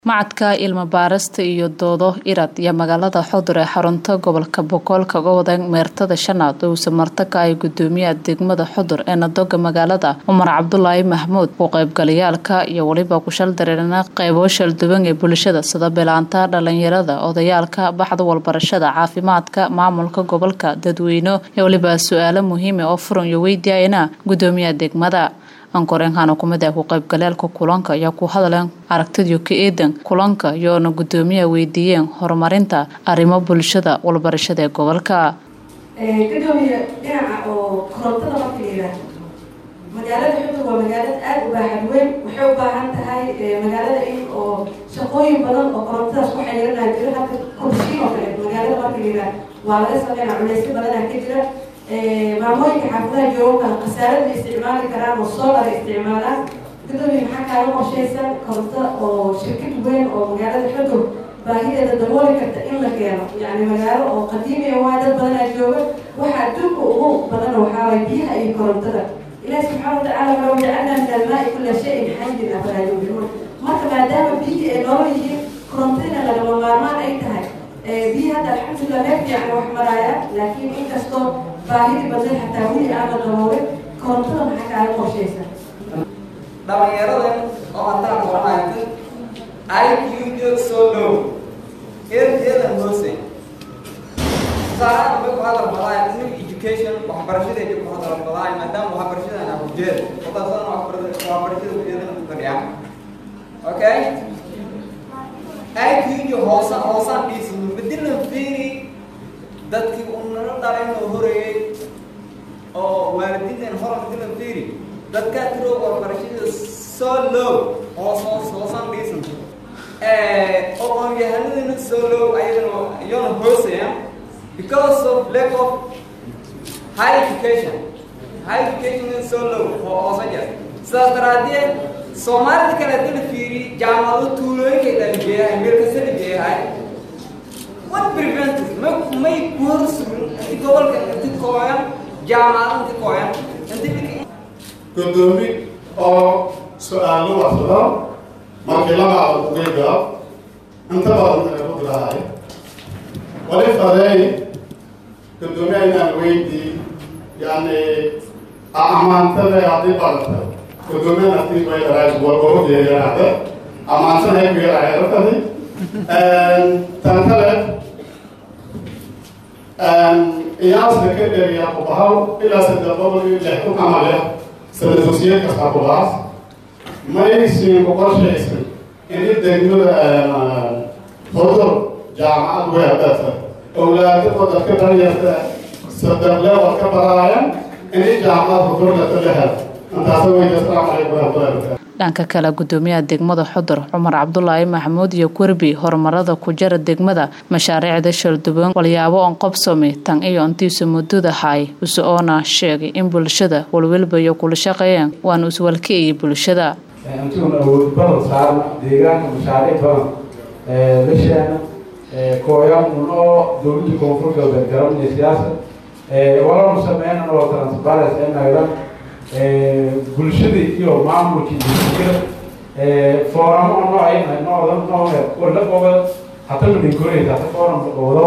Macadka Cilmi-baarista iyo Doodo IRAD iyo magaalada Xudur ee xarunta gobolka Boqol kaga wada meertada shanaad oo samarta ka ay gudoomiyaha degmada Xudur ee Nadoga magaalada Cumar Cabdulaahi Maxmuud ku qaybgalayaalka iyo waliba ku shal dareerana qaybo shal duwan ee bulshada sida bilaanta dhalinyarada odayaalka baxda walbarashada caafimaadka maamulka gobolka dadweyne iyo waliba su-aalo muhiim oo furan iyo weydiiyayna gudoomiyaha degmada ankoreenkana kumid ah ku qaybgalaalka kulanka ayaa ku hadleen aragtidii ka eedan kulanka iyoona gudoomiyaha weydiiyeen horumarinta arrimo bulshada walbarashada ee gobolka gudoomiye dhinaca oo korontada marka la yidhaahdo magaalada xudur waa magaalada aada u baaxad weyn waxay u baahan tahay magaalada in oo shaqooyin badan oo korontadaas ku xiriiranaa jiro halka kursiin oo kale magaalada marka la yidhaahdo waa laga sameynaa culeysyo badanaa ka jira maamooyinka xaafadaha jooga khasaarada isticmaali karaan oo solar isticmaalaan gudoomiye maxaa kaaga qorshaysan koronto oo shirkad weyn oo magaalada xudur baahideeda dabooli karta in la keeno yani magaalo oo qadiimi waa dad badanaa jooga waxa adduunka ugu badan waxaa waay biyaha iyo korontada ilahi subxaana watacaala walaw jacalnaa min almaai kula shayin xayin afalaa yuminuun marka maadaama biyihii ay nolol yihiin korontadina lagama maarmaan ay tahay biyihi hadda alxamdulilah meel fiican wax maraaya laakiin inkastoo baahidii badneed xataa weli aana daboolin korontada maxaa kaaga qorshaysan dhalinyaradan oo haddaan qoranayo IQ soo dhow erdeedan hoose tusaalahaan bay ku hadal badaayan new education waxbarashadeeda ku hadal badaayan maadaama waxbarashadan ah ujeeda wadaasana waxbarashada ujeedana ku fadhiyaan okay IQ hoosa hoosaan dhiisino badilan fiiri dadkii uu nala dhalay oo horeeyey oo waalidiintan hore badilan fiiri dadkaa tiroo waxbarashada soo low hoos hoos hoosaan dhiisan aqoon-yahanadina soo low ayadana iyona hooseya because of lack of high education high education is so low oo hoosa jir sidaas daraadeed soomaalida kale hadii la fiiri jaamacado tuulooyinkay dhaligeeyahay meel kasta dhigeeyahay what prevents ma may ku hor sugin inti gobolka inti kooyan jaamacado inti kooyan inti gudoomi oo su-aalo waxsado markii lamaada kugeyga inta badan ay ku dirahay wali faday gudoomiya inaan weydii yani amaantada haddii barata gudoomiya naftii bay dharay wargorodeeganaada amaantada ay ku yarahay dartadi tan kale iyaasna ka dheriya kubahaw ilaa saddex boqol iyo lix kun amale sida dugsiye kasta kubaas maysin ku qorshaysan ini degmada xudur jaamacad weerdata owlaadada dadka dhalinyarta saddex leewal ka baraayan ini jaamacad xudurdata la hel intaasa weyda asalaamu calaykum waraxmatullahi dhanka kale gudoomiyaha degmada xudur cumar cabdulaahi maxamuud iyo kurbi horumarada ku jira degmada mashaariicda shalduban walyaabo on qobsami tan iyo intiisu muddadahay use oona sheegay in bulshada walwalba iyo kula shaqeeyeen waana iswalkeeyay bulshada intuun awood badan saarna deegaanka mashaariic badan lasheena kooyan un oo dowladda koonfur galbeed garanaya siyaasad walanu sameynan oo transparence ee nagdan bulshadii iyo maamulkii bulshada fooramo noocay noocda nooce wala qobad hata madinkoreysa hata forum qobdo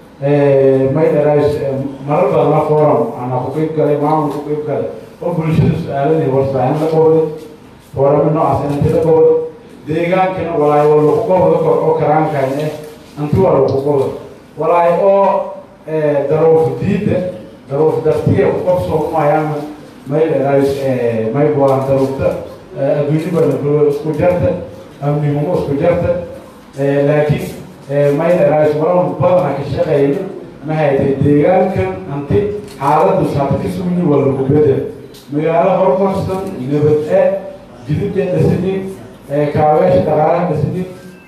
may dharays marar badan la forum ana ku qeyb galay maamul ku qeyb galay oo bulshada su-aaladii warbaahin la qobday fooramo noocaas inta la qobdo deegaankana walaay wal lagu qobdo kor oo karaankan eh inti waa lagu qobdo walaay oo daruuf diida daruuf dartiga ku qobsoo maayaan may dharays may buuran daruufta adduunyo badan isku jarta amnimumo isku jarta laakiin may dharays waran badana ka shaqeyna ma haytay deegaankan anti xaaladu saata ka sugni waa lagu bedel magaalo horumarsan nabad e jidibka dhasanin kaabeesha dhaqaalaha dhasanin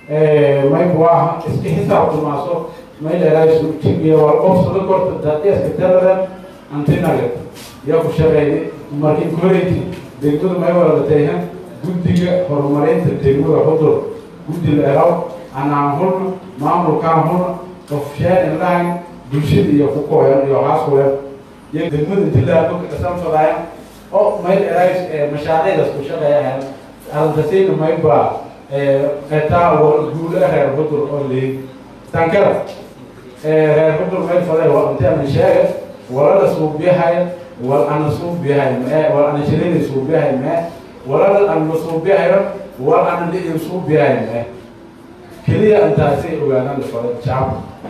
may buaha iska xisaabtamaaso may dharays jigiya waa qofsada korta dadeeska daladan antinaga yaa ku shaqeeyay markii koreyti degmadu may waladatayhan guddiga horumarinta degmada xudur guddi la eraw anaan hulna maamulkaan hulna qofsheen indhahan bulshada iyo ku kooyan iyo haaskulen iyo degmada intilaado kasan fadaayan oo may erays mashaariicdaas ku shaqeeyahan alantasayna may baa etaa guule reer hudur oo leeg tankada reer hudur meel faday waa inteena sheega walala suubiyahay wal ana suubiyahay mee wal ana shirina suubiyahay mee walala ana suubiyahayo wal ana dhiin suubiyahay mee keliya intaasay ogaadaan la faday shacabka